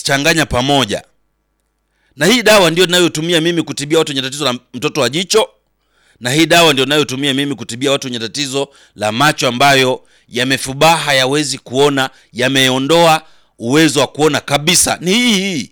unazichanganya pamoja, na hii dawa ndio ninayotumia mimi kutibia watu wenye tatizo la mtoto wa jicho, na hii dawa ndio ninayotumia mimi kutibia watu wenye tatizo la macho ambayo yamefubaa, hayawezi kuona, yameondoa uwezo wa kuona kabisa. Ni hii hii.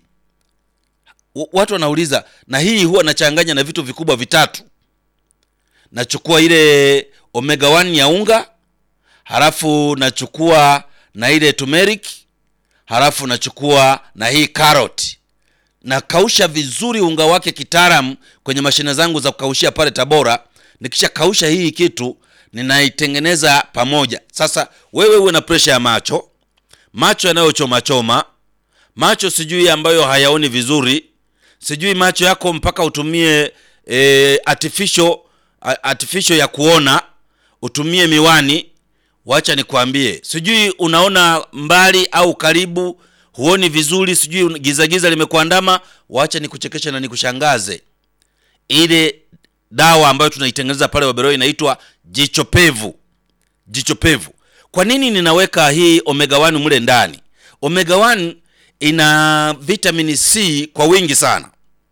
W- Watu wanauliza, na hii huwa nachanganya na vitu vikubwa vitatu. Nachukua ile omega 1 ya unga, halafu nachukua na ile turmeric, halafu nachukua na hii carrot nakausha vizuri unga wake kitaalamu kwenye mashine zangu za kukaushia pale Tabora. Nikisha kausha hii kitu ninaitengeneza pamoja. Sasa wewe uwe na presha ya macho, macho yanayochoma choma, macho sijui ambayo hayaoni vizuri, sijui macho yako mpaka utumie e, artificial, a- artificial ya kuona, utumie miwani. Wacha nikwambie, sijui unaona mbali au karibu, huoni vizuri, sijui un- giza giza limekuandama. Wacha nikuchekeshe na nikushangaze. Ile dawa ambayo tunaitengeneza pale Waberoi inaitwa jicho pevu. Jicho pevu. Kwa nini ninaweka hii omega 1 mle ndani? Omega 1 ina vitamini C kwa wingi sana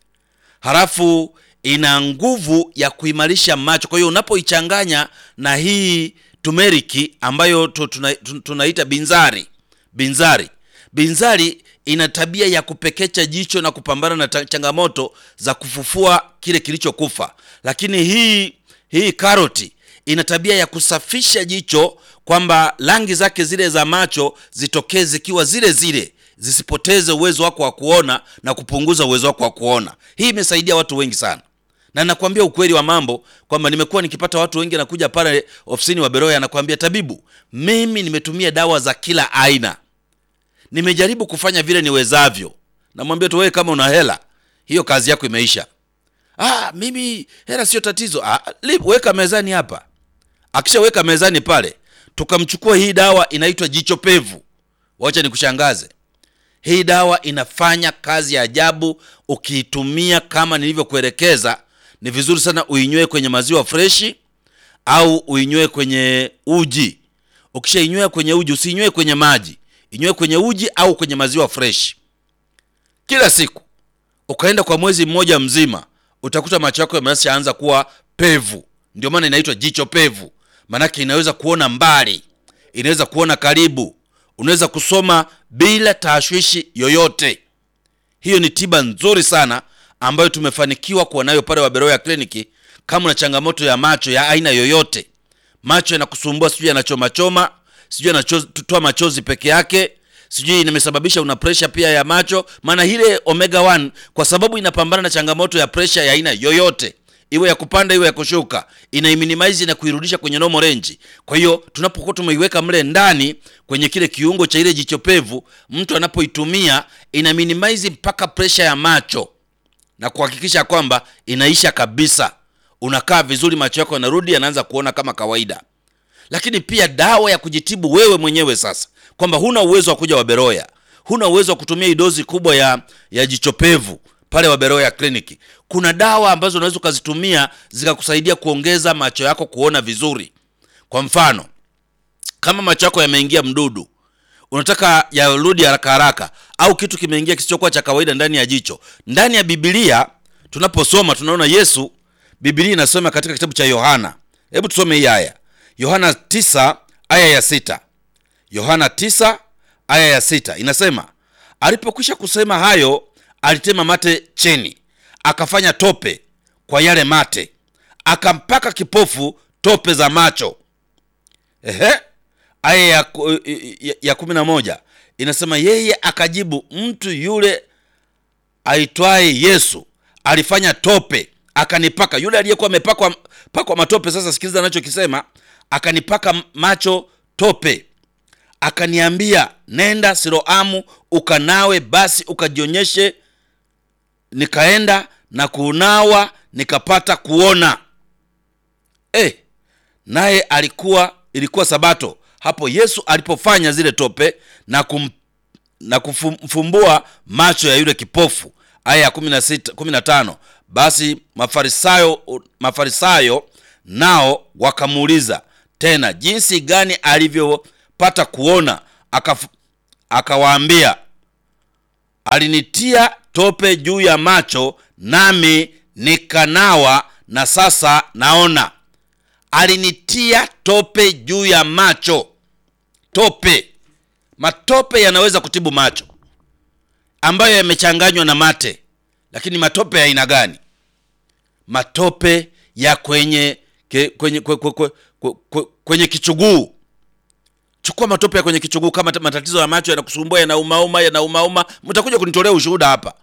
halafu ina nguvu ya kuimarisha macho. Kwa hiyo unapoichanganya na hii tumeriki ambayo tu- tuna- tu- tunaita binzari, binzari, binzari ina tabia ya kupekecha jicho na kupambana na ta- changamoto za kufufua kile kilichokufa, lakini hii hii karoti ina tabia ya kusafisha jicho kwamba rangi zake zile za macho zitokee zikiwa zile zile zisipoteze uwezo wako wa kuona na kupunguza uwezo wako wa kuona. Hii imesaidia watu wengi sana, na nakwambia ukweli wa mambo kwamba nimekuwa nikipata watu wengi nakuja pale ofisini wa Beroya, anakwambia tabibu, mimi nimetumia dawa za kila aina, nimejaribu kufanya vile niwezavyo. Namwambia tu wewe, kama una hela, hiyo kazi yako imeisha. Ah, mimi hela sio tatizo. Ah, li- weka mezani hapa. Akishaweka mezani pale, tukamchukua hii dawa inaitwa jicho pevu. Wacha nikushangaze. Hii dawa inafanya kazi ya ajabu ukiitumia kama nilivyokuelekeza. Ni vizuri sana uinywe kwenye maziwa freshi au uinywe kwenye uji. Ukishainywea kwenye uji, usiinywe kwenye maji, inywe kwenye uji au kwenye maziwa freshi kila siku, ukaenda kwa mwezi mmoja mzima, utakuta macho yako yameshaanza kuwa pevu. Ndio maana inaitwa jicho pevu, maanake inaweza kuona mbali, inaweza kuona karibu, unaweza kusoma bila tashwishi yoyote. Hiyo ni tiba nzuri sana ambayo tumefanikiwa kuwa nayo pale Waberoya kliniki. Kama una changamoto ya macho ya aina yoyote, macho yanakusumbua, sijui yanachomachoma, sijui yanatoa machozi peke yake, sijui imesababisha una presha pia ya macho, maana ile omega 1 kwa sababu inapambana na changamoto ya presha ya aina yoyote iwe ya kupanda iwe ya kushuka, inaiminimize na kuirudisha kwenye normal range. Kwa hiyo tunapokuwa tumeiweka mle ndani kwenye kile kiungo cha ile jicho pevu, mtu anapoitumia ina minimize mpaka presha ya macho na kuhakikisha kwamba inaisha kabisa. Unakaa vizuri, macho yako yanarudi, yanaanza kuona kama kawaida. Lakini pia dawa ya kujitibu wewe mwenyewe sasa, kwamba huna uwezo wa kuja Waberoya, huna uwezo wa kutumia hii dozi kubwa ya, ya jicho pevu pale Waberoya kliniki. Kuna dawa ambazo unaweza ukazitumia zikakusaidia kuongeza macho yako kuona vizuri. Kwa mfano, kama macho yako yameingia mdudu, unataka yarudi haraka haraka, au kitu kimeingia kisichokuwa cha kawaida ndani ya jicho. Ndani ya Biblia tunaposoma tunaona Yesu, Biblia inasoma katika kitabu cha Yohana. Hebu tusome hii aya, Yohana 9 aya ya sita. Yohana 9 aya ya sita inasema, alipokwisha kusema hayo, alitema mate chini, akafanya tope kwa yale mate, akampaka kipofu tope za macho. Ehe, aya ya, ku- ya, ya kumi na moja inasema yeye akajibu, mtu yule aitwaye Yesu alifanya tope akanipaka. Yule aliyekuwa amepakwa pakwa matope, sasa sikiliza anachokisema, akanipaka macho tope, akaniambia nenda Siloamu ukanawe, basi ukajionyeshe. Nikaenda na kunawa, nikapata kuona. Eh, naye alikuwa ilikuwa Sabato hapo Yesu alipofanya zile tope na kum, na kufumbua macho ya yule kipofu. Aya ya 16 15, basi Mafarisayo Mafarisayo nao wakamuuliza tena jinsi gani alivyopata kuona. Akaf- Akawaambia, alinitia tope juu ya macho nami nikanawa na sasa naona alinitia tope juu ya macho tope matope yanaweza kutibu macho ambayo yamechanganywa na mate lakini matope ya aina gani matope ya kwenye ke, kwenye kwe, kwe, kwe, kwe, kwe, kwenye kichuguu chukua matope ya kwenye kichuguu kama matatizo ya macho yanakusumbua yanaumauma yanaumauma mtakuja kunitolea ushuhuda hapa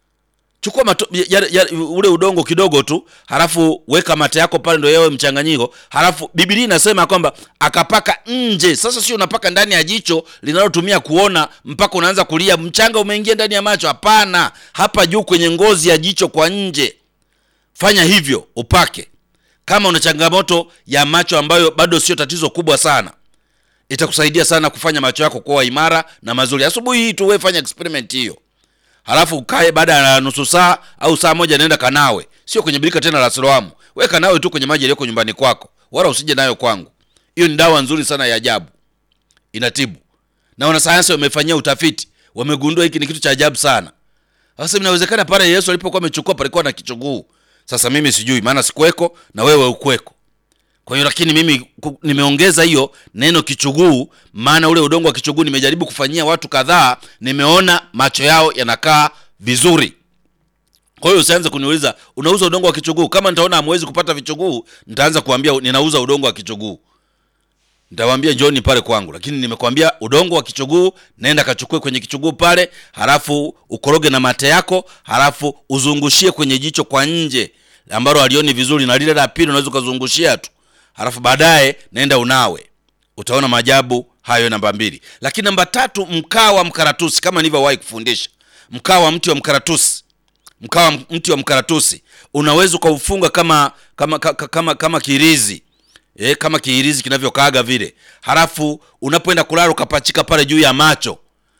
chukua mato, ya, ya, ule udongo kidogo tu halafu weka mate yako pale ndo yawe mchanganyiko halafu bibilia inasema kwamba akapaka nje sasa sio unapaka ndani ya jicho linalotumia kuona mpaka unaanza kulia mchanga umeingia ndani ya macho hapana hapa juu kwenye ngozi ya jicho kwa nje fanya hivyo upake kama una changamoto ya macho ambayo bado sio tatizo kubwa sana itakusaidia sana kufanya macho yako kuwa imara na mazuri asubuhi hii tu wewe fanya experiment hiyo halafu ukae baada ya nusu saa au saa moja naenda kanawe sio kwenye birika tena la siloamu we kanawe tu kwenye maji yaliyoko nyumbani kwako wala usije nayo kwangu hiyo ni dawa nzuri sana ya ajabu inatibu na wanasayansi wamefanyia utafiti wamegundua hiki ni kitu cha ajabu sana sasa inawezekana pale yesu alipokuwa amechukua palikuwa na kichuguu sasa mimi sijui maana sikuweko na wewe ukweko kwa hiyo lakini mimi ku- nimeongeza hiyo neno kichuguu maana ule udongo wa kichuguu nimejaribu kufanyia watu kadhaa nimeona macho yao yanakaa vizuri kwa hiyo usianze kuniuliza unauza udongo wa kichuguu kama nitaona hamwezi kupata vichuguu nitaanza kuambia ninauza udongo wa kichuguu nitawaambia njoni pale kwangu lakini nimekwambia udongo wa kichuguu nenda kachukue kwenye kichuguu pale halafu ukoroge na mate yako halafu uzungushie kwenye jicho kwa nje ambalo alioni vizuri na lile la pili unaweza ukazungushia tu halafu baadaye nenda unawe utaona maajabu hayo namba mbili lakini namba tatu mkaa wa mkaratusi kama nilivyowahi kufundisha mkaa wa mti wa mkaratusi mkaa wa mti wa mkaratusi unaweza ukaufunga kama kama kama, kama, kama kirizi e, kama kiirizi kinavyokaaga vile halafu unapoenda kulala ukapachika pale juu ya macho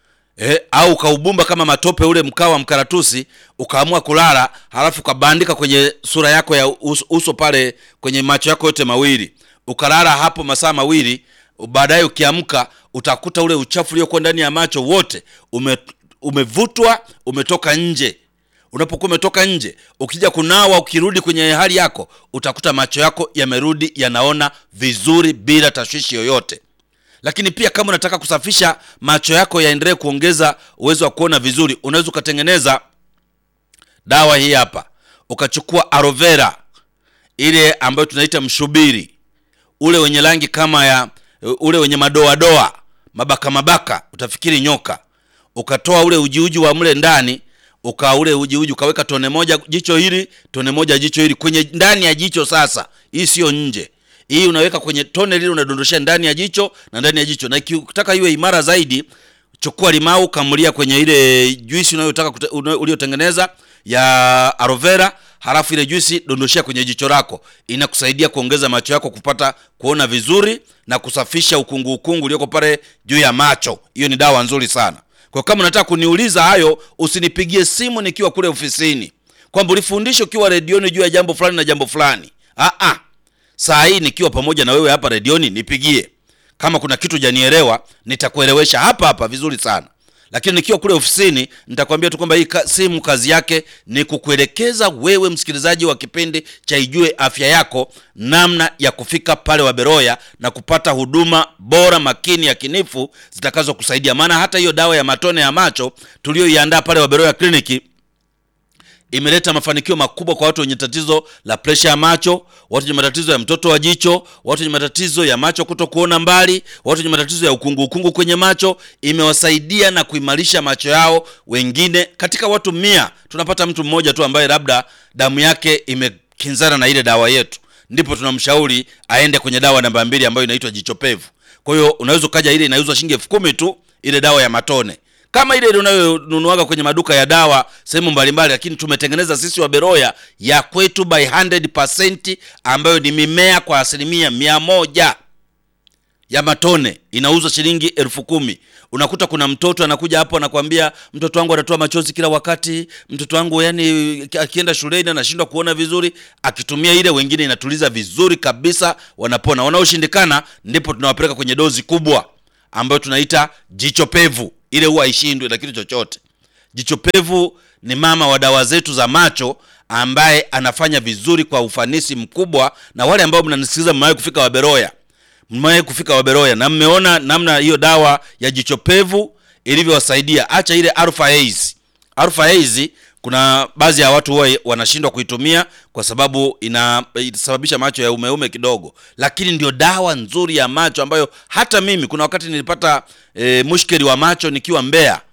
e, au ukaubumba kama matope ule mkaa wa mkaratusi ukaamua kulala halafu ukabandika kwenye sura yako ya uso, uso pale kwenye macho yako yote mawili ukalala hapo masaa mawili baadaye ukiamka utakuta ule uchafu uliokuwa ndani ya macho wote ume, umevutwa umetoka nje unapokuwa umetoka nje ukija kunawa ukirudi kwenye hali yako utakuta macho yako yamerudi yanaona vizuri bila tashwishi yoyote lakini pia kama unataka kusafisha macho yako yaendelee kuongeza uwezo wa kuona vizuri unaweza ukatengeneza dawa hii hapa ukachukua aloe vera ile ambayo tunaita mshubiri ule wenye rangi kama ya ule wenye madoadoa mabaka mabaka utafikiri nyoka ukatoa ule ujiuji wa mle ndani uka ule ujiuji ukaweka tone moja jicho hili tone moja jicho hili kwenye ndani ya jicho sasa hii sio nje hii unaweka kwenye tone lile unadondoshea ndani ya jicho na ndani ya jicho na ukitaka iwe imara zaidi chukua limau kamulia kwenye ile juisi unayotaka kute- una- uliotengeneza ya aloe vera halafu ile juisi dondoshea kwenye jicho lako inakusaidia kuongeza macho yako kupata kuona vizuri na kusafisha ukungu ukungu ulioko pale juu ya macho hiyo ni dawa nzuri sana kwa kama unataka kuniuliza hayo usinipigie simu nikiwa kule ofisini kwamba ulifundisha ukiwa redioni juu ya jambo fulani na jambo fulani ah ah saa hii nikiwa pamoja na wewe hapa redioni nipigie kama kuna kitu janielewa nitakuelewesha hapa hapa vizuri sana lakini nikiwa kule ofisini nitakwambia tu kwamba hii ka, simu kazi yake ni kukuelekeza wewe msikilizaji wa kipindi cha ijue afya yako namna ya kufika pale waberoya na kupata huduma bora makini yakinifu zitakazokusaidia maana hata hiyo dawa ya matone ya macho tuliyoiandaa pale waberoya kliniki imeleta mafanikio makubwa kwa watu wenye tatizo la presha ya macho watu wenye matatizo ya mtoto wa jicho watu wenye matatizo ya macho kuto kuona mbali watu wenye matatizo ya ukungu ukungu kwenye macho imewasaidia na kuimarisha macho yao wengine katika watu mia tunapata mtu mmoja tu ambaye labda damu yake imekinzana na ile dawa yetu ndipo tunamshauri aende kwenye dawa namba mbili ambayo inaitwa jichopevu kwa hiyo unaweza ukaja ile inauzwa shilingi elfu kumi tu ile dawa ya matone kama ile ile unayonunuaga kwenye maduka ya dawa sehemu mbalimbali lakini tumetengeneza sisi wa beroya ya kwetu by 100% ambayo ni mimea kwa asilimia mia moja ya matone inauzwa shilingi elfu kumi unakuta kuna mtoto anakuja hapo anakwambia mtoto wangu anatoa machozi kila wakati mtoto wangu yani akienda shuleni anashindwa kuona vizuri akitumia ile wengine inatuliza vizuri kabisa wanapona wanaoshindikana ndipo tunawapeleka kwenye dozi kubwa ambayo tunaita jicho pevu ile huwa haishindwi na kitu chochote Jicho Pevu ni mama wa dawa zetu za macho ambaye anafanya vizuri kwa ufanisi mkubwa, na wale ambao mnanisikiliza mmewahi kufika Waberoya, mmewahi kufika Waberoya na mmeona namna hiyo dawa ya Jicho Pevu ilivyowasaidia. Acha ile Alpha Haze. Alpha Haze kuna baadhi ya watu huwa wanashindwa kuitumia kwa sababu ina inasababisha macho ya umeume kidogo, lakini ndio dawa nzuri ya macho ambayo hata mimi kuna wakati nilipata e, mushkeli wa macho nikiwa Mbeya,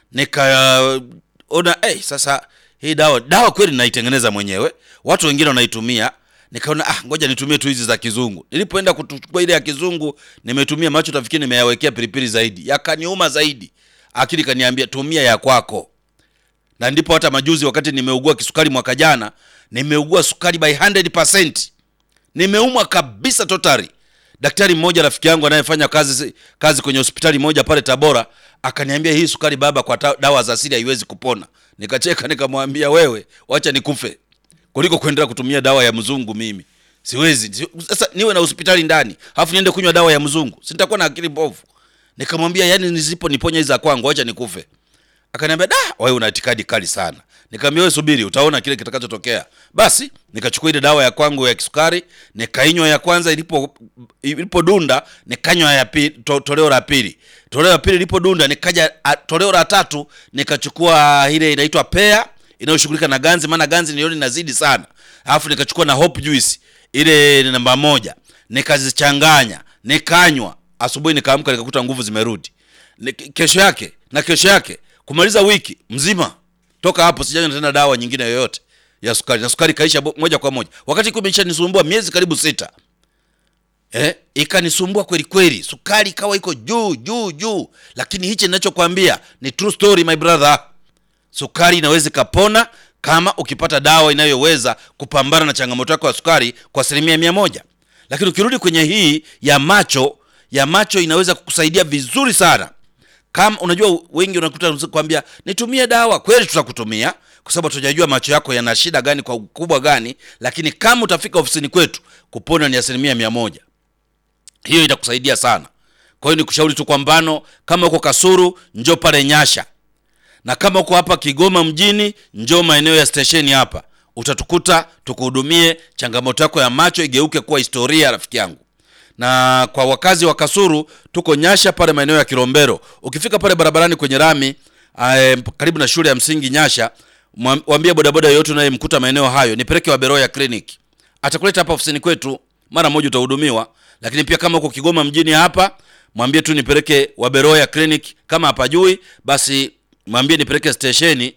nikaona eh, sasa hii dawa dawa kweli naitengeneza mwenyewe, watu wengine wanaitumia nikaona ah, ngoja nitumie tu hizi za kizungu. Nilipoenda kuchukua ile ya kizungu, nimetumia macho, tafikiri nimeyawekea pilipili zaidi, yakaniuma zaidi. Akili kaniambia tumia ya kwako na ndipo hata majuzi wakati nimeugua kisukari mwaka jana, nimeugua sukari by 100%. Nimeumwa kabisa totally. Daktari mmoja rafiki yangu anayefanya kazi kazi kwenye hospitali moja pale Tabora akaniambia, hii sukari baba, kwa ta, dawa za asili haiwezi kupona. Nikacheka nikamwambia, wewe wacha nikufe kuliko kuendelea kutumia dawa ya mzungu. Mimi siwezi sasa niwe na hospitali ndani alafu niende kunywa dawa ya mzungu, si nitakuwa na akili mbovu. Nikamwambia, yani nisipo niponya hizi za kwangu, wacha nikufe. Akaniambia da, wewe una itikadi kali sana. Nikamwambia wewe subiri, utaona kile kitakachotokea. Basi nikachukua ile dawa ya kwangu ya kisukari, nikainywa ya kwanza, ilipo ilipodunda nikanywa ya pili, to, toleo la pili. Toleo la pili ilipodunda nikaja a, toleo la tatu nikachukua ile inaitwa pea inayoshughulika na ganzi, maana ganzi niliona inazidi sana. Alafu nikachukua na hope juice ile namba moja, nikazichanganya, nikanywa. Asubuhi nikaamka nikakuta nguvu zimerudi. Kesho yake na kesho yake kumaliza wiki mzima toka hapo sijanywa tena dawa nyingine yoyote ya sukari, na sukari kaisha moja kwa moja, wakati iko imeshanisumbua miezi karibu sita. Eh, ikanisumbua kweli kweli, sukari ikawa iko juu juu juu. Lakini hichi ninachokwambia ni true story my brother, sukari inaweza ikapona kama ukipata dawa inayoweza kupambana na changamoto yako ya sukari kwa asilimia mia moja. Lakini ukirudi kwenye hii ya macho, ya macho inaweza kukusaidia vizuri sana kama unajua, wengi unakuta kwambia nitumie dawa. Kweli tutakutumia kwa sababu tunajua macho yako yana shida gani kwa ukubwa gani, lakini kama utafika ofisini kwetu, kupona ni asilimia mia moja. Hiyo itakusaidia sana. Kwa hiyo nikushauri tu, kwa mfano, kama uko Kasuru, njoo pale Nyasha, na kama uko hapa Kigoma mjini, njoo maeneo ya stesheni hapa, utatukuta tukuhudumie, changamoto yako ya macho igeuke kuwa historia, rafiki yangu na kwa wakazi wa Kasuru tuko Nyasha pale maeneo ya Kilombero. Ukifika pale barabarani kwenye rami eh, karibu na shule ya msingi Nyasha, mwambie bodaboda yoyote unayemkuta maeneo hayo, nipeleke Waberoya Clinic, atakuleta hapa ofisini kwetu, mara moja utahudumiwa. Lakini pia kama uko Kigoma mjini hapa, mwambie tu nipeleke Waberoya Clinic. Kama hapajui basi mwambie nipeleke stesheni.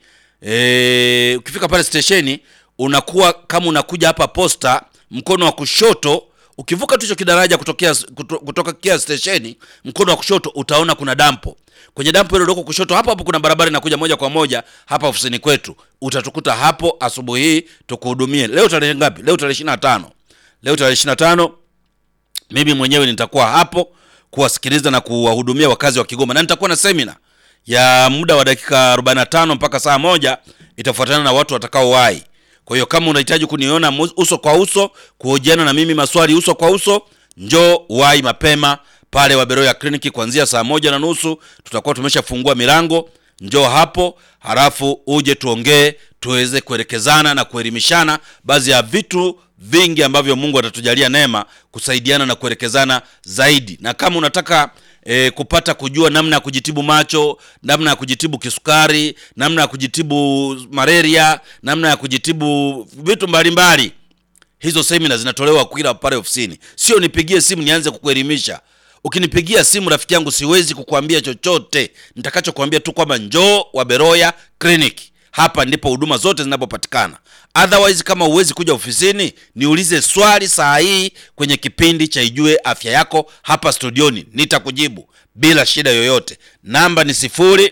E, ukifika pale stesheni unakuwa kama unakuja hapa posta, mkono wa kushoto ukivuka tu hicho kidaraja kutokea kuto, kutoka kia stesheni, mkono wa kushoto utaona kuna dampo. Kwenye dampo hilo loko kushoto hapo hapo kuna barabara inakuja moja kwa moja hapa ofisini kwetu. Utatukuta hapo asubuhi hii tukuhudumie. Leo tarehe ngapi? Leo tarehe 25. Leo tarehe 25 mimi mwenyewe nitakuwa hapo kuwasikiliza na kuwahudumia wakazi wa Kigoma, na nitakuwa na semina ya muda wa dakika 45 mpaka saa moja, itafuatana na watu watakaowahi. Kwa hiyo kama unahitaji kuniona uso kwa uso, kuhojiana na mimi maswali uso kwa uso, njoo wahi mapema pale Waberoya Kliniki kuanzia saa moja na nusu tutakuwa tumeshafungua milango. Njoo hapo, halafu uje tuongee, tuweze kuelekezana na kuelimishana baadhi ya vitu vingi ambavyo Mungu atatujalia neema kusaidiana na kuelekezana zaidi. Na kama unataka E, kupata kujua namna ya kujitibu macho, namna ya kujitibu kisukari, namna ya kujitibu malaria, namna ya kujitibu vitu mbalimbali, hizo semina zinatolewa kila pale ofisini. Sio nipigie simu nianze kukuelimisha. Ukinipigia simu rafiki yangu, siwezi kukuambia chochote. Nitakachokuambia tu kwamba njoo Waberoya Clinic, hapa ndipo huduma zote zinapopatikana. Otherwise, kama huwezi kuja ofisini, niulize swali saa hii kwenye kipindi cha Ijue Afya Yako hapa studioni, nitakujibu bila shida yoyote. Namba ni sifuri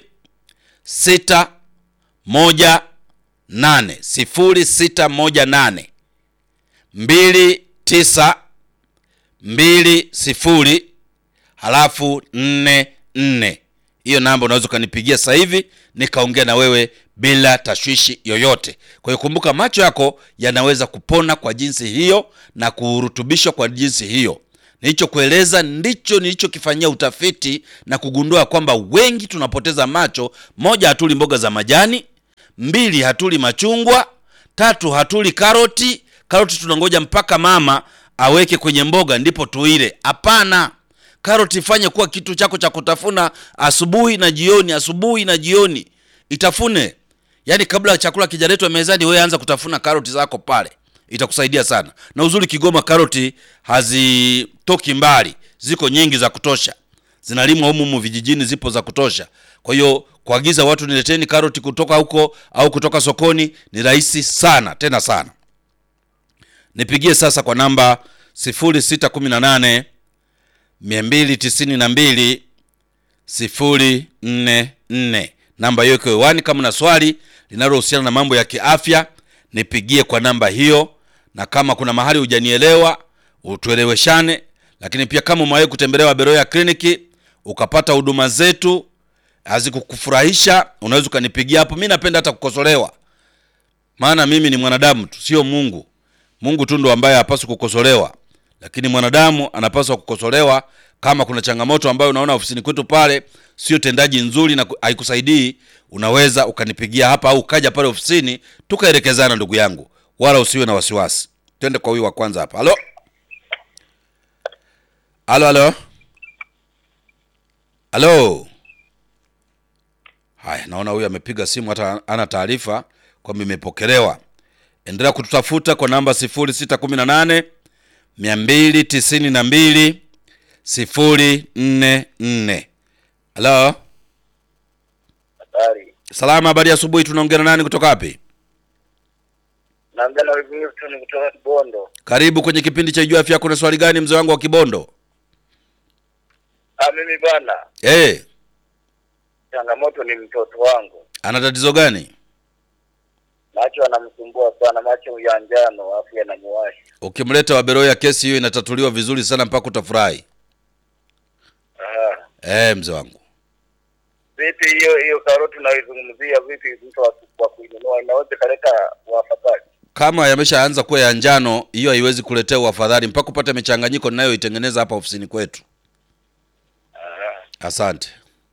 sita moja nane sifuri sita moja nane mbili tisa mbili sifuri halafu nne nne. Hiyo namba unaweza ukanipigia sasa hivi nikaongea na wewe bila tashwishi yoyote. Kwa hiyo kumbuka, macho yako yanaweza kupona kwa jinsi hiyo na kurutubishwa kwa jinsi hiyo. nilichokueleza ndicho nilichokifanyia utafiti na kugundua kwamba wengi tunapoteza macho. Moja, hatuli mboga za majani; mbili, hatuli machungwa; tatu, hatuli karoti. Karoti tunangoja mpaka mama aweke kwenye mboga ndipo tuile. Hapana, karoti fanye kuwa kitu chako cha kutafuna asubuhi na jioni, asubuhi na jioni, itafune. Yaani kabla chakula kijaletwa mezani, wewe anza kutafuna karoti zako pale, itakusaidia sana. Na uzuri Kigoma, karoti hazitoki mbali, ziko nyingi za kutosha, zinalimwa humu humu vijijini, zipo za kutosha. Kwa hiyo kuagiza watu nileteni karoti kutoka huko au kutoka sokoni ni rahisi sana, tena sana. Nipigie sasa kwa namba 0618 292 044. Namba hiyo iko hewani. Kama na swali linalohusiana na mambo ya kiafya, nipigie kwa namba hiyo, na kama kuna mahali hujanielewa utueleweshane. Lakini pia kama umewahi kutembelewa Beroya kliniki ukapata huduma zetu hazikukufurahisha, unaweza ukanipigia hapo. Mi napenda hata kukosolewa, maana mimi ni mwanadamu tu, sio Mungu. Mungu tu ndo ambaye hapaswi kukosolewa, lakini mwanadamu anapaswa kukosolewa. Kama kuna changamoto ambayo unaona ofisini kwetu pale sio tendaji nzuri na haikusaidii, unaweza ukanipigia hapa au ukaja pale ofisini tukaelekezana, ndugu yangu, wala usiwe na wasiwasi. Twende kwa huyu wa kwanza hapa. Halo, halo, halo, halo. Haya, naona huyu amepiga simu hata ana taarifa kwamba imepokelewa. Endelea kututafuta kwa namba 0618 292 044. Halo, Habari. salama. Habari ya asubuhi. Tunaongea na nani kutoka wapi? Naongea na Wilson kutoka Kibondo. Karibu kwenye kipindi cha Ijua Afya Yako. Na swali gani mzee wangu wa Kibondo? Ah, mimi bana, Eh, changamoto ni mtoto wangu, ana tatizo gani? macho anamsumbua sana, macho ya njano afu yanamuwasha. Ukimleta Waberoya, kesi hiyo inatatuliwa vizuri sana mpaka utafurahi. Ah, Eh, mzee wangu, vipi hiyo hiyo karoti unaizungumzia vipi? Mtu wa wa kuinunua inaweza kaleta wafadhali? kama yameshaanza kuwa ya njano, hiyo haiwezi kuletea uafadhali mpaka upate michanganyiko ninayoitengeneza hapa ofisini kwetu. Ah, Asante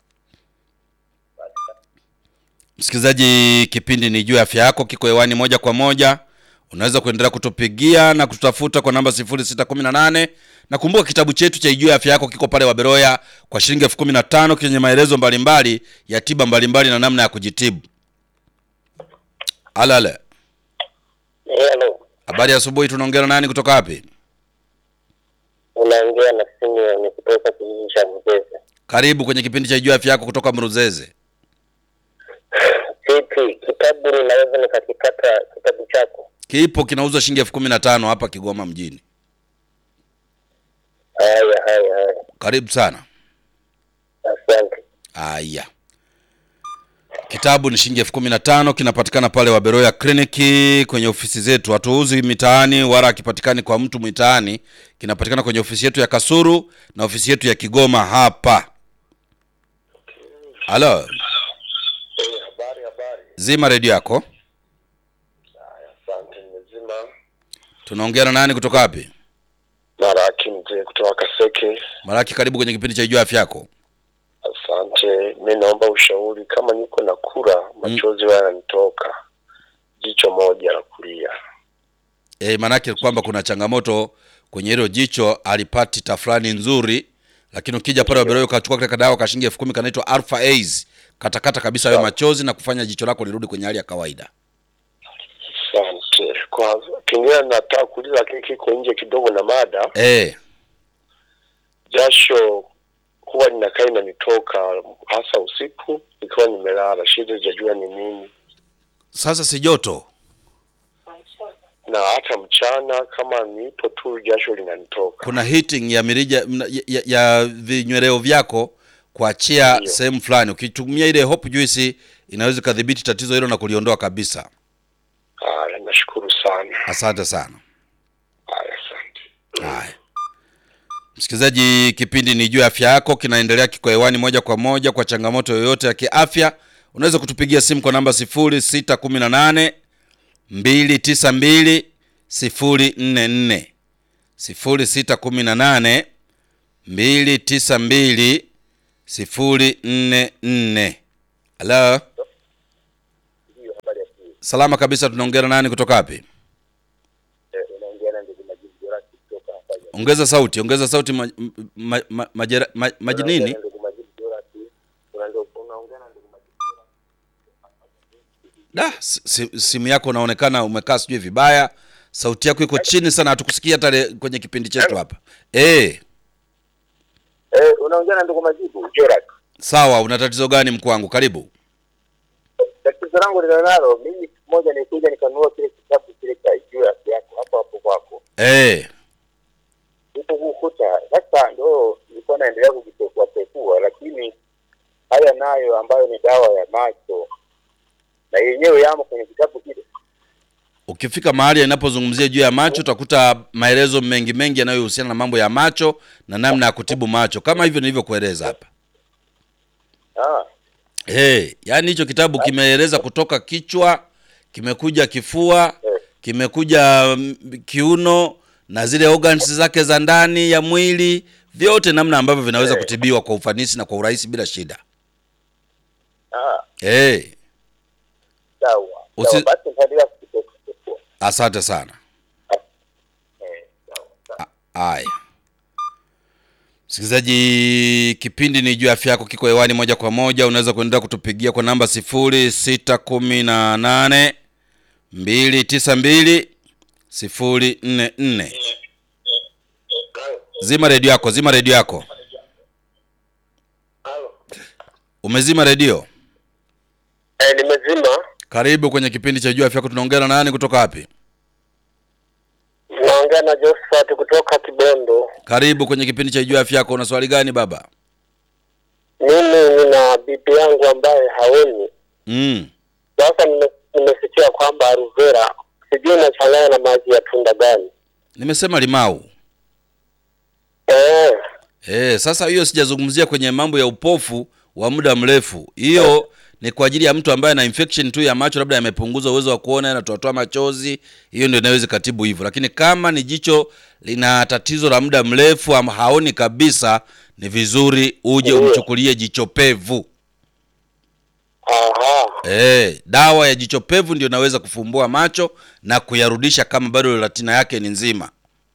msikilizaji, kipindi ni juu ya afya yako, kiko hewani moja kwa moja. Unaweza kuendelea kutupigia na kututafuta kwa namba 0618 na kumbuka, kitabu chetu cha Ijue Afya Yako kiko pale Waberoya kwa shilingi elfu kumi na tano chenye maelezo mbalimbali ya tiba mbalimbali na namna ya kujitibu. Alale, hello, habari ya asubuhi. Tunaongea na nani kutoka wapi? unaongea na Simeon kutoka kijiji cha Mzeze. Karibu kwenye kipindi cha Ijue Afya Yako kutoka Mruzeze. Vipi, kitabu ninaweza nikakipata kitabu chako? Kipo kinauzwa shilingi elfu kumi na tano hapa Kigoma mjini. Haya, haya, haya, Karibu sana. asante. Aya, kitabu ni shilingi elfu kumi na tano kinapatikana pale Waberoya kliniki kwenye ofisi zetu. Hatuuzi mitaani wala akipatikani kwa mtu mitaani, kinapatikana kwenye ofisi yetu ya Kasuru na ofisi yetu ya Kigoma hapa. Halo, Habari, habari. zima redio yako. Asante, nimezima. Tunaongea na nani kutoka wapi? Maraki mzee kutoka Kaseke. Maraki, karibu kwenye kipindi cha Ijua Afya Yako. Asante, mi naomba ushauri. Kama niko na kura, machozi haya yananitoka, jicho moja la kulia. E, maanake kwamba kuna changamoto kwenye hilo jicho, alipati tafrani nzuri, lakini ukija pale Waberoya ukachukua kile kadawa ka shilingi elfu kumi kanaitwa Alpha Ace, katakata kabisa hayo machozi na kufanya jicho lako lirudi kwenye hali ya kawaida. Asante. Kwa kingine nataka kuuliza, lakini kiko nje kidogo na mada. E, Jasho huwa linakaa inanitoka hasa usiku ikiwa nimelala, shida sijajua ni nini, sasa si joto na hata mchana kama nipo tu jasho linanitoka. kuna heating ya mirija mna- ya, ya, ya vinyweleo vyako kuachia Ndio. sehemu fulani. Ukitumia ile hope juice inaweza ikadhibiti tatizo hilo na kuliondoa kabisa. Haya, nashukuru sana. Asante sana. Haya, asante. Haya, msikilizaji, kipindi ni juu ya afya yako kinaendelea, kiko hewani moja kwa moja. Kwa changamoto yoyote ya kiafya, unaweza kutupigia simu kwa namba 0618 292 044 0618 mbili tisa mbili sifuri nne nne. Halo, Ndio, habari ya siku. salama kabisa. Tunaongea na nani kutoka wapi? Eh, unaongea na ndugu Majibu Jorati kutoka hapa. Ongeza sauti, ongeza sauti. ma, ma, ma, majera- ma, maji Unaongea nini? na ndugu Majibu Jorati. Unaongea unaongea na ndugu Majibu Jorati. Da, si- si- simu yako unaonekana umekaa sijui vibaya, sauti yako iko chini sana, hatukusikia hata le- kwenye kipindi chetu hapa. Eh, Eh, unaongea na ndugu Majibu Jorati. sawa. Una tatizo gani mkuu wangu? Karibu. Tatizo langu nilionalo mimi, siku moja nilikuja nikanunua kile kitabu kile cha juu ya afya yako hapo hapo kwako, Eh, huko kukuta sasa, ndo nilikuwa naendelea kukipekua pekua, lakini haya nayo ambayo ni dawa ya macho na yenyewe yamo kwenye kitabu kile. ukifika mahali inapozungumzia juu ya macho utakuta maelezo mengi mengi yanayohusiana na mambo ya macho na namna ya kutibu macho kama hivyo nilivyokueleza hapa. Ah, Hey, yaani hicho kitabu kimeeleza kutoka kichwa, kimekuja kifua, kimekuja mm, kiuno na zile organs zake za ndani ya mwili, vyote namna ambavyo vinaweza Eh. kutibiwa kwa ufanisi na kwa urahisi bila shida. ah, Hey, sawa Usi- sawa, basi nitaendelea kukipekua pekua. asante sana. Eh, sawa sawa. Haya, msikilizaji, kipindi ni juu ya afya yako, kiko hewani moja kwa moja. Unaweza kuendelea kutupigia kwa namba sifuri sita kumi na nane mbili tisa mbili sifuri nne nne. Zima redio yako, zima redio yako. Halo. Umezima redio? Eh, nimezima. Karibu kwenye kipindi cha juu ya afya yako. Tunaongea na nani kutoka wapi? Naongea na Josephat kutoka Kibondo. Karibu kwenye kipindi cha juu ya afya yako. Una swali gani baba? Mimi nina bibi yangu ambaye haoni. Mm. Sasa nime- nimesikia kwamba aloe vera sijui inachanganya na maji ya tunda gani. Nimesema limau. Eh, Eh, sasa hiyo sijazungumzia kwenye mambo ya upofu wa muda mrefu. Hiyo ni kwa ajili ya mtu ambaye ana infection tu ya macho, labda yamepunguza uwezo wa kuona, yanatoatoa machozi. Hiyo ndio inaweza katibu hivyo, lakini kama ni jicho lina tatizo la muda mrefu ama haoni kabisa, ni vizuri uje Ndiyo. umchukulie jicho pevu. aha, Eh, dawa ya jicho pevu ndio inaweza kufumbua macho na kuyarudisha kama bado retina yake ni nzima.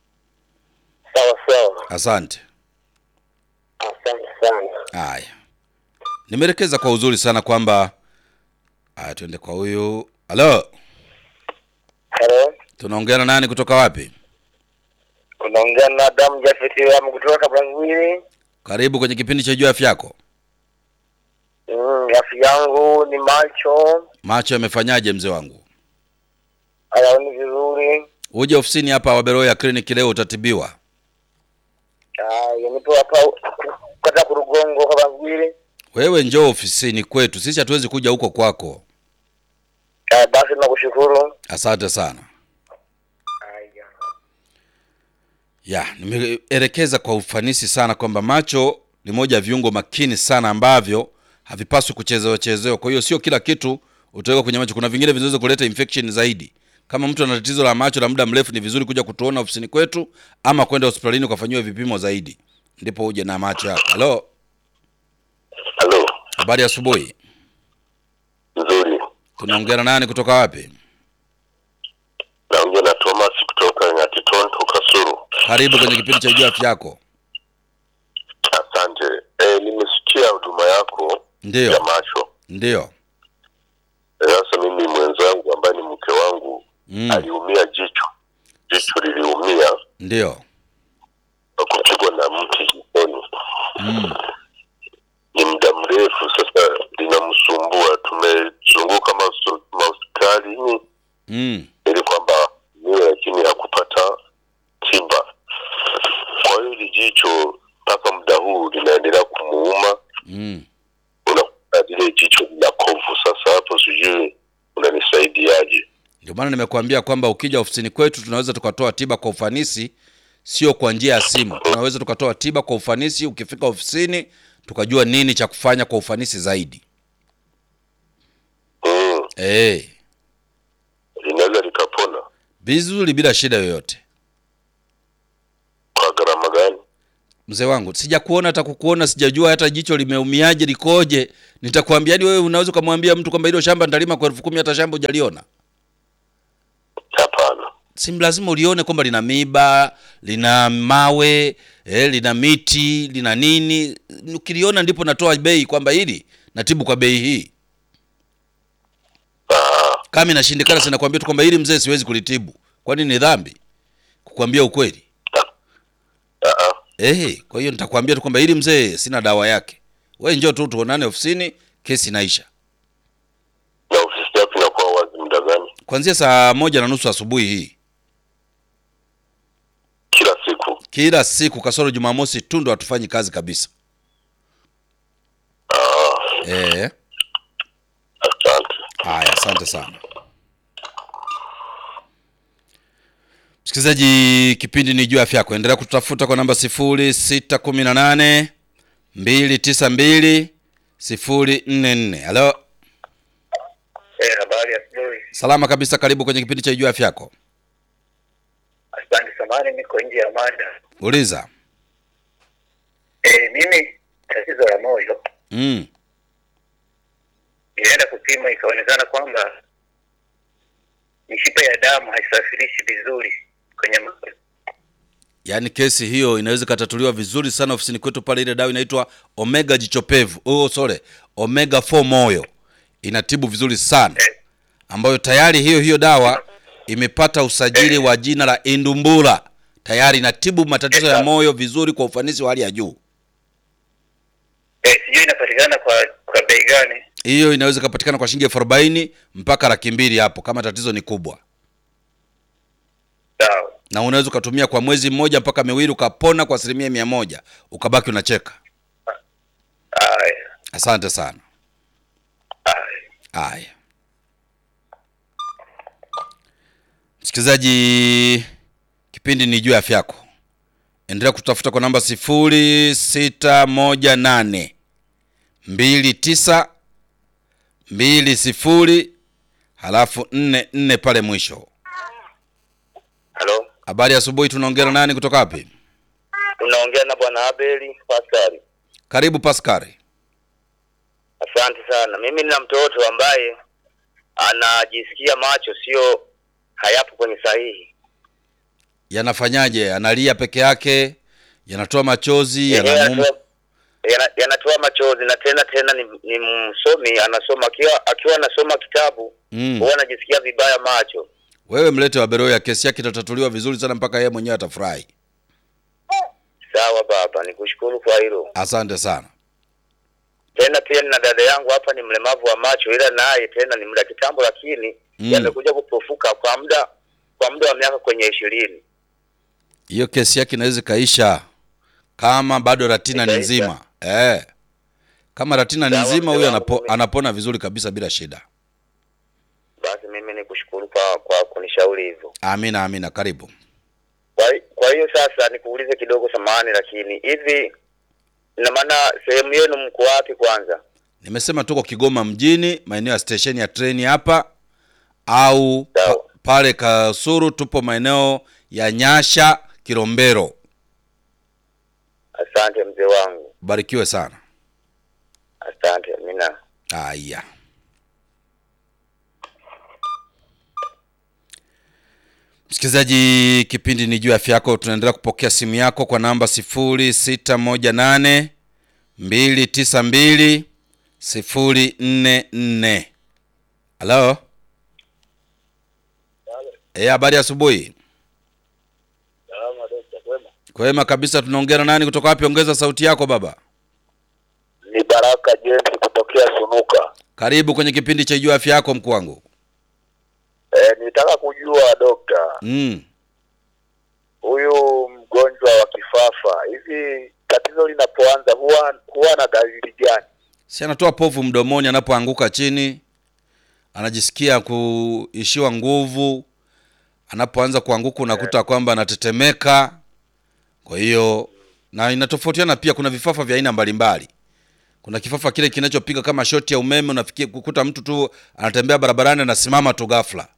sawa sawa. Asante. Asante sana. Haya, nimeelekeza kwa uzuri sana kwamba haya, tuende kwa huyu. Halo, Hello. tunaongea na nani kutoka wapi? Unaongea na Adamu Jafeti Ramu kutoka Kabrangwili. Karibu kwenye kipindi cha juu ya afya yako. Mm, afya yangu ni macho, Macho yamefanyaje mzee wangu? hayaoni vizuri. Uje ofisini hapa Waberoya Clinic leo utatibiwa. Ah, nipo hapa kata Kurugongo Kabrangwili. Wewe njoo ofisini kwetu, sisi hatuwezi kuja huko kwako. Ah, basi nakushukuru. Asante sana. Haya. Ya, nimeelekeza kwa ufanisi sana kwamba macho ni moja ya viungo makini sana ambavyo havipaswi kuchezewa chezewa. Kwa hiyo sio kila kitu utaweka kwenye macho. Kuna vingine vinaweza kuleta infection zaidi. Kama mtu ana tatizo la macho la muda mrefu, ni vizuri kuja kutuona ofisini kwetu ama kwenda hospitalini ukafanyiwa vipimo zaidi, ndipo uje na macho yako. Halo, Halo. habari ya asubuhi. Nzuri. Tunaongea na nani kutoka wapi? Naongea na Thomas kutoka Nyatitonto Kasuru. Karibu kwenye kipindi cha juu ya afya yako. Asante. Eh, nimesikia huduma yako ya Ndiyo, macho. ndiyo. Eh, Sasa mimi mwenzangu ambaye ni mke wangu Mm, aliumia jicho, jicho liliumia ndiyo. kwa kupigwa na mti jikoni. Mm, Ni muda mrefu sasa, linamsumbua. Tumezunguka mahosto- mahospitalini mm. ili kwamba niwe, lakini hakupata tiba. Kwa hiyo hili jicho mpaka muda huu linaendelea kumuuma, Mm. unakuta lile jicho lina kovu. Sasa hapo sijui unanisaidiaje? Ndio maana nimekuambia kwamba ukija ofisini kwetu tunaweza tukatoa tiba kwa ufanisi, sio kwa njia ya simu. Tunaweza tukatoa tiba kwa ufanisi, ukifika ofisini tukajua nini cha kufanya kwa ufanisi zaidi. Mm, Eh, linaweza likapona vizuri bila shida yoyote. kwa gharama gani? mzee wangu sijakuona hata kukuona sijajua hata jicho limeumiaje likoje nitakwambia yani wewe unaweza ukamwambia mtu kwamba hilo shamba nitalima kwa elfu kumi hata shamba hujaliona Hapana. si lazima ulione kwamba lina miba lina mawe eh, lina miti lina nini ukiliona ndipo natoa bei kwamba hili natibu kwa bei hii Ah, kama inashindikana sinakwambia tu kwamba hili mzee siwezi kulitibu kwani ni dhambi kukwambia ukweli ah, ah. Eh, kwa hiyo nitakwambia tu kwamba hili mzee sina dawa yake. Wewe njoo tu tuonane ofisini, kesi inaisha. Na ofisi yako inakuwa wazi muda gani? Kuanzia saa moja na nusu asubuhi hii. Kila siku. Kila siku kasoro Jumamosi tu ndo hatufanyi kazi kabisa. Ah, Eh, asante. haya asante sana. Msikilizaji, kipindi ni juu ya afya yako. Endelea kututafuta kwa namba 0618 292 044. Halo, Eh, habari ya asubuhi. salama kabisa, karibu kwenye kipindi cha juu ya afya yako. Asante samani, niko nje ya mada. Uliza. Eh, mimi tatizo la moyo Mm. nilienda kupima ikaonekana kwamba mishipa ya damu haisafirishi vizuri kwenye moyo. yaani kesi hiyo inaweza ikatatuliwa vizuri sana ofisini kwetu pale ile dawa inaitwa omega jichopevu oh, sorry omega 4 moyo inatibu vizuri sana Eh, ambayo tayari hiyo hiyo dawa imepata usajili wa jina la indumbura tayari inatibu matatizo ya moyo vizuri kwa ufanisi wa hali ya juu eh, sijui inapatikana kwa kwa bei gani? hiyo inaweza ikapatikana kwa shilingi elfu arobaini mpaka laki mbili hapo kama tatizo ni kubwa Sawa. na unaweza ukatumia kwa mwezi mmoja mpaka miwili ukapona kwa asilimia mia moja ukabaki unacheka Haya. asante sana Haya. Haya, msikilizaji, kipindi ni juu ya afya yako. Endelea kutafuta kwa namba sifuri sita moja nane mbili tisa mbili sifuri halafu nne nne pale mwisho. Halo. Habari ya asubuhi, tunaongea na nani kutoka wapi? Unaongea na bwana Abeli Pascal. Karibu Paskari. Asante sana. Mimi nina mtoto ambaye anajisikia macho sio hayapo kwenye sahihi. Yanafanyaje? Analia peke yake? Yanatoa machozi? Yenyewe Yanamuuma? yanatoa- yana- yanatoa machozi na tena tena ni, ni msomi anasoma akiwa akiwa anasoma kitabu Mm. huwa anajisikia vibaya macho. Wewe mlete Waberoya, kesi yake itatatuliwa vizuri sana mpaka yeye mwenyewe atafurahi. Sawa baba, nikushukuru kwa hilo. Asante sana. Tena pia nina dada yangu hapa ni mlemavu wa macho, ila naye tena ni muda kitambo, lakini Mm. yamekuja kupofuka kwa muda kwa muda wa miaka kwenye ishirini. Hiyo kesi yake inaweza ikaisha kama bado ratina ni Ikaisha? nzima. Eh. Kama ratina ni Sawa, nzima mzee huyo wangu, anapo, mimi- anapona vizuri kabisa bila shida. Basi mimi nikushukuru kwa kwa kunishauri hivyo. Amina, amina. Karibu. Kwa, kwa hiyo sasa nikuulize kidogo, samahani, lakini hivi ina maana sehemu yenu mko wapi kwanza? Nimesema tuko Kigoma mjini, maeneo ya stesheni ya treni hapa au pa, Sawa. pale Kasuru tupo maeneo ya Nyasha Kilombero. Asante mzee wangu, Barikiwe sana. asante. Amina. Haya. Msikilizaji, kipindi ni juu ya afya yako. Tunaendelea kupokea simu yako kwa namba sifuri sita moja nane mbili tisa mbili sifuri nne nne. Halo, eh, habari ya asubuhi. Salama dokta, kwema? Kwema kabisa. Tunaongea na nani kutoka wapi? Ongeza sauti yako baba. Ni Baraka James kutokea Sunuka. Karibu kwenye kipindi cha juu ya afya yako, mkuu wangu. E, nitaka kujua dokta, Mm. huyu mgonjwa wa kifafa hivi tatizo linapoanza huwa huwa na dalili gani? si anatoa povu mdomoni anapoanguka chini, anajisikia kuishiwa nguvu. Anapoanza kuanguka unakuta kwamba anatetemeka. Kwa hiyo na inatofautiana pia, kuna vifafa vya aina mbalimbali. Kuna kifafa kile kinachopiga kama shoti ya umeme, unafikia kukuta mtu tu anatembea barabarani anasimama tu ghafla,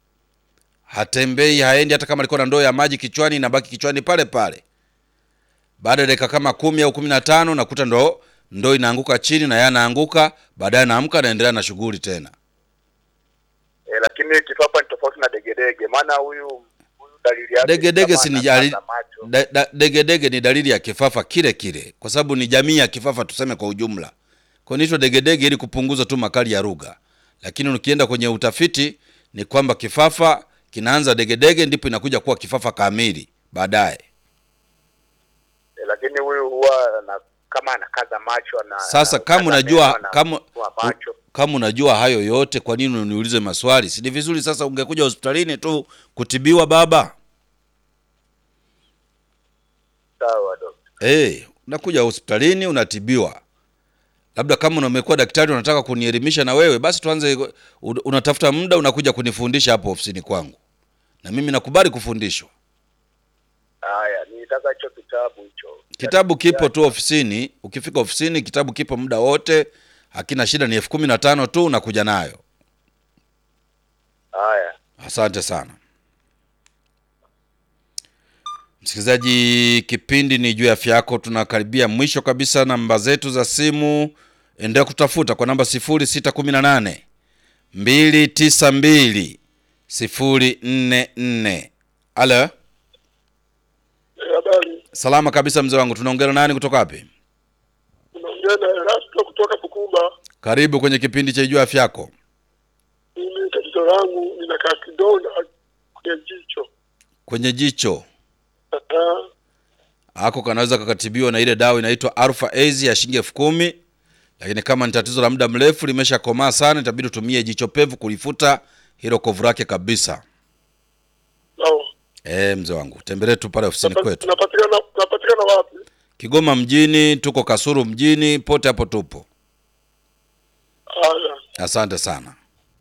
hatembei haendi, hata kama alikuwa na ndoo ya maji kichwani inabaki kichwani pale pale. baada ya dakika kama kumi au kumi na tano nakuta ndo ndo inaanguka chini na yeye anaanguka baadaye naamka naendelea na shughuli tena E, lakini kifafa ni tofauti na degedege, maana huyu huyu dalili yake degedege kama si ni anakaza jali- macho. da- da- degedege ni dalili ya kifafa kile kile kwa sababu ni jamii ya kifafa tuseme kwa ujumla kwa inaitwa degedege ili kupunguza tu makali ya lugha lakini ukienda kwenye utafiti ni kwamba kifafa kinaanza degedege ndipo inakuja kuwa kifafa kamili baadaye E, lakini huyu huwa na, kama anakaza macho na Sasa kama anakaza unajua meno, na kama kufungua macho. kama unajua hayo yote, kwa nini uniulize maswali? Si ni vizuri sasa ungekuja hospitalini tu kutibiwa baba. Sawa dokta. Eh, unakuja hospitalini unatibiwa. Labda kama umekuwa daktari unataka kunielimisha na wewe, basi tuanze, un- unatafuta muda unakuja kunifundisha hapo ofisini kwangu, na mimi nakubali kufundishwa. Haya, nitaka hicho kitabu hicho. Kitabu kipo tu ofisini. Ukifika ofisini, kitabu kipo muda wote, hakina shida. Ni elfu kumi na tano tu unakuja nayo. Haya. Asante sana msikilizaji, kipindi ni juu ya afya yako. Tunakaribia mwisho kabisa. Namba zetu za simu endelea kutafuta kwa namba 0618 292 044. Alo, Habari, salama kabisa mzee wangu. Tunaongea na nani kutoka wapi? unaongea na Erasto kutoka Bukumba. Karibu kwenye kipindi cha juu ya afya yako. Mimi tatizo langu ninakaa kidonda kwenye jicho. Kwenye jicho Ah, ako kanaweza kakatibiwa na ile dawa inaitwa Alpha Az ya shilingi elfu kumi lakini kama ni tatizo la muda mrefu limeshakomaa sana, itabidi utumie jicho pevu kulifuta hilo kovu lake kabisa. sawa. Eh, mzee wangu, tembelee tu pale ofisini Napa- kwetu Napatikana napatikana wapi? Kigoma mjini, tuko Kasuru mjini, pote hapo tupo. Haya, Asante sana.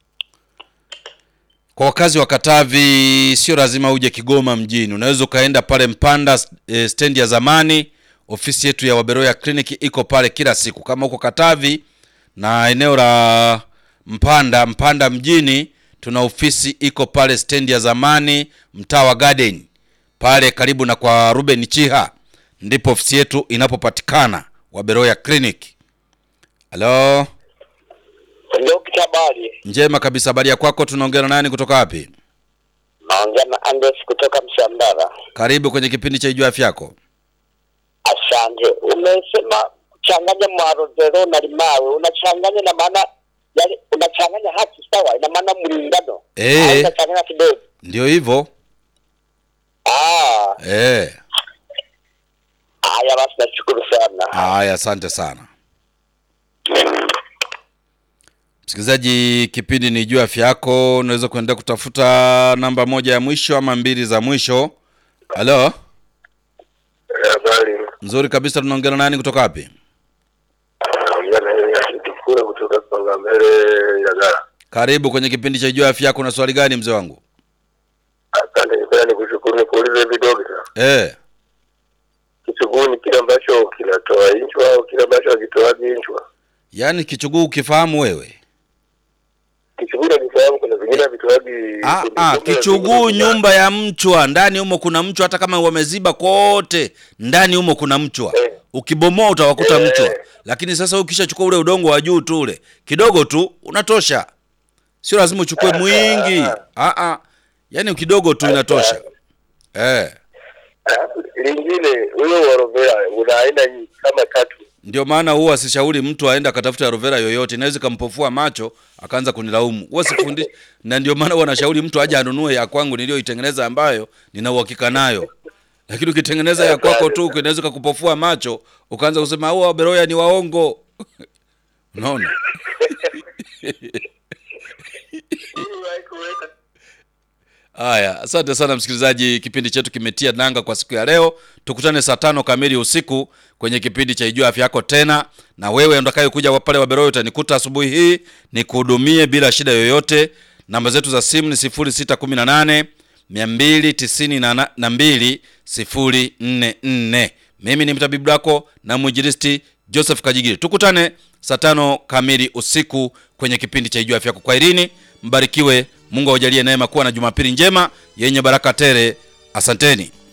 Kwa wakazi wa Katavi, sio lazima uje Kigoma mjini, unaweza ukaenda pale Mpanda e, stendi ya zamani. Ofisi yetu ya Waberoya kliniki iko pale kila siku. Kama uko Katavi na eneo la Mpanda, Mpanda mjini, tuna ofisi iko pale stendi ya zamani, mtaa wa Garden pale karibu na kwa Ruben Chiha, ndipo ofisi yetu inapopatikana, Waberoya Clinic. Halo. Dokta, habari? Njema kabisa. Habari ya kwako? Tunaongea na nani kutoka wapi? Naongea na Andes kutoka Msambara. Karibu kwenye kipindi cha Ijua Afya Yako. Asante. Umesema kuchanganya mwarozero na limawe, unachanganya na maana yani, unachanganya haki sawa, ina maana mlingano Eh. Au unachanganya kidogo. Ndio hivyo Ah, eh. haya basi, nashukuru sana. Haya, asante sana msikilizaji. Kipindi ni Ijua Afya Yako. Unaweza kuendelea kutafuta namba moja ya mwisho ama mbili za mwisho. Halo, habari. nzuri kabisa. Tunaongea na nani kutoka wapi? Naongea na yeye akitukura kutoka Songa Mbele Ilagala. Karibu kwenye kipindi cha Ijua Afya Yako. Na swali gani mzee wangu? Asante, nipenda nikushukuru, nikuulize hivi dokta, Eh, kichuguu ni kile ambacho kinatoa inchwa au kile ambacho hakitoagi inchwa? yaani kichuguu ukifahamu wewe Kichuguu nakifahamu, kuna vingine havitoagi. Ah, kuna ah, vingine kichuguu vingine- nyumba ya mchwa, ndani humo kuna mchwa, hata kama wameziba kote, ndani humo kuna mchwa. Eh. Ukibomoa utawakuta Eh. mchwa, lakini sasa ukishachukua ule udongo wa juu tu ule kidogo tu unatosha, sio lazima uchukue mwingi. Ah, ah, yaani kidogo tu inatosha. Eh, Alafu lingine huyo warovera una aina nyingi kama tatu. ndio maana huwa sishauri mtu aende akatafuta aloe vera yoyote, inaweza ikampofua macho akaanza kunilaumu. Huwa sifundi, na ndio maana huwa nashauri mtu aje anunue ya kwangu niliyoitengeneza ambayo nina uhakika nayo. Lakini ukitengeneza ya kwako tu inaweza kukupofua macho ukaanza kusema hao Beroya ni waongo. Unaona? Haya, asante sana msikilizaji, kipindi chetu kimetia nanga kwa siku ya leo. Tukutane saa tano kamili usiku kwenye kipindi cha Ijua Afya Yako tena, na wewe utakaye kuja pale Waberoya utanikuta asubuhi hii nikuhudumie bila shida yoyote. Namba zetu za simu ni 0618 292 044. Mimi ni mtabibu wako na mwinjilisti Joseph Kajigiri. Tukutane saa tano kamili usiku kwenye kipindi cha Ijua Afya Yako. Kwaherini, mbarikiwe. Mungu awajalie neema kuwa na Jumapili njema yenye baraka tele. Asanteni.